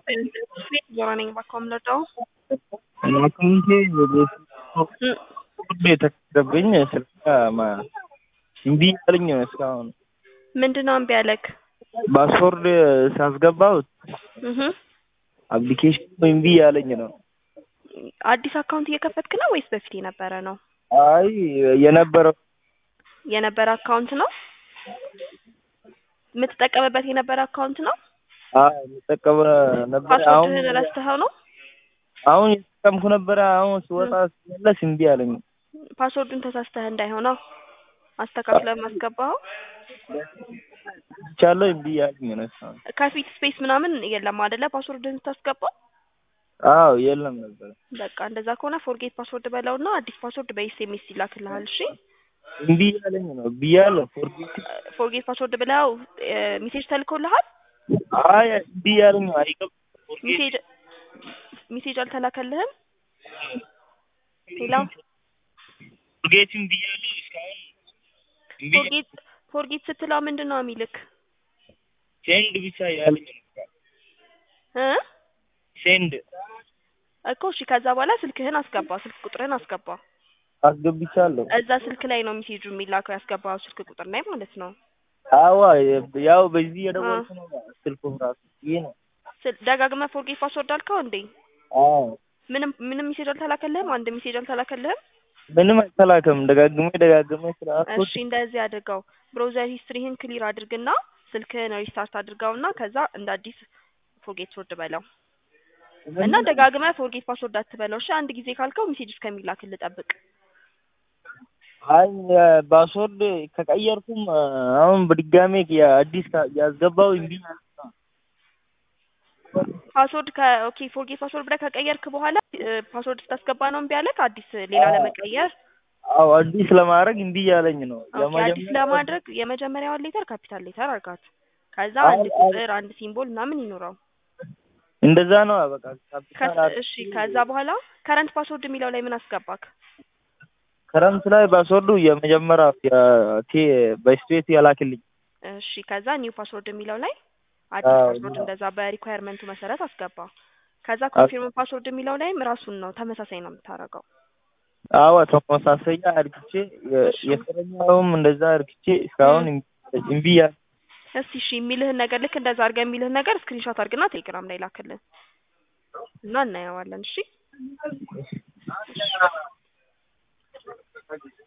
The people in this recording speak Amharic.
ዞራ ነኝ ባካምለዳው አካውንቴ የተከተብኝ ስልክ እምቢ ያለኝ ነው እስካሁን። ምንድን ነው እምቢ ያለክ? ፓስወርድ ሳስገባው እህ አፕሊኬሽኑ እምቢ ያለኝ ነው። አዲስ አካውንት እየከፈትክ ነው ወይስ በፊት የነበረ ነው? አይ የነበረው የነበረ አካውንት ነው የምትጠቀምበት የነበረ አካውንት ነው? አይ የምጠቀመ ነበር። አሁን ፓስወርድህን ረስተኸው ነው? አሁን የተጠቀምኩ ነበረ። አሁን ስወጣ ስመለስ እምቢ አለኝ። ፓስወርዱን ተሳስተህ እንዳይሆነው አስተካክለህ ማስገባው። ቻለው እምቢ ያለኝ ነው እስካሁን። ከፊት ስፔስ ምናምን የለም አይደለ? ፓስወርድህን ስታስገባው አዎ የለም ነበር። በቃ እንደዛ ከሆነ ፎርጌት ፓስወርድ በለውና አዲስ ፓስወርድ በኤስኤምኤስ ይላክልሃል። እሺ እምቢ ያለኝ ነው ብያለሁ። ፎርጌት ፎርጌት ፓስወርድ ብለው ሜሴጅ ተልኮልሃል? አይ እምቢ ያለኝ ነው አይገባም። ፎርጌት ሜሴጅ ሜሴጅ አልተላከልህም? ሌላው ፎርጌት እምቢ ያለኝ እስካሁን እምቢ ፎርጌት ፎርጌት ስትለው ምንድን ነው የሚልክ ሴንድ ብቻ ያለኝ ነው። እ ሴንድ እኮ እሺ። ከዛ በኋላ ስልክህን አስገባ፣ ስልክ ቁጥርህን አስገባ። አስገብቻለሁ። እዛ ስልክ ላይ ነው ሜሴጁ የሚላከው ያስገባው ስልክ ቁጥር ላይ ማለት ነው። አዋ ያው በዚህ የደወልኩ ነው ስልኩም ራሱ ይሄ ነው። ስል- ደጋግመህ ፎርጌት ፓስወርድ አልከው እንዴ? አዎ ምንም ምንም ሜሴጅ አልተላከልህም? አንድ ሜሴጅ አልተላከልህም? ምንም አልተላከም። ደጋግሜ ደጋግሜ ስላልኩት እሺ እንደዚህ አድርገው። ብሮዘር ሂስትሪህን ክሊር አድርግና ስልክህን ሪስታርት አድርገውና ከዛ እንደ አዲስ ፎርጌት ፓስወርድ በለው እና ደጋግመህ ፎርጌት ፓስወርድ አትበለው። እሺ አንድ ጊዜ ካልከው ሜሴጅ እስከሚላክልህ ጠብቅ። አይ ፓስወርድ ከቀየርኩም አሁን በድጋሜ የአዲስ ያስገባው እምቢ አለኝ። ፓስወርድ ከ ኦኬ ፎርጌት ፓስወርድ ብለህ ከቀየርክ በኋላ ፓስወርድ ስታስገባ ነው እምቢ አለክ? አዲስ ሌላ ለመቀየር አዎ አዲስ ለማድረግ እምቢ ያለኝ ነው። ኦኬ አዲስ ለማድረግ የመጀመሪያዋን ሌተር ካፒታል ሌተር አርጋት። ከዛ አይ፣ አንድ አይ። ቁጥር አንድ ሲምቦል ምናምን ይኖረው። እንደዛ ነው በቃ ካፒታል ከስ- አድ- እሺ ከዛ በኋላ ከረንት ፓስወርድ የሚለው ላይ ምን አስገባክ? ክረምት ላይ ፓስወርዱ የመጀመሪያ የቴ በስፔስ ያላክልኝ እሺ ከዛ ኒው ፓስወርድ የሚለው ላይ አዲስ አዎ፣ ፓስወርድ ኒው። እንደዛ በሪኳየርመንቱ መሰረት አስገባ። ከዛ ኮንፊርም ፓስወርድ የሚለው ላይም ራሱን ነው ተመሳሳይ ነው የምታደርገው። አዎ ተመሳሳይ አርግቼ የ- እሺ። የስረኛውም እንደዛ አርግቼ እስካሁን እምቢ- እምቢ ያለ እስቲ እሺ የሚልህን ነገር ልክ እንደዛ አድርገህ የሚልህን ነገር ስክሪንሾት አድርግና ቴሌግራም ላይ ላክልን እና እናየዋለን። እሺ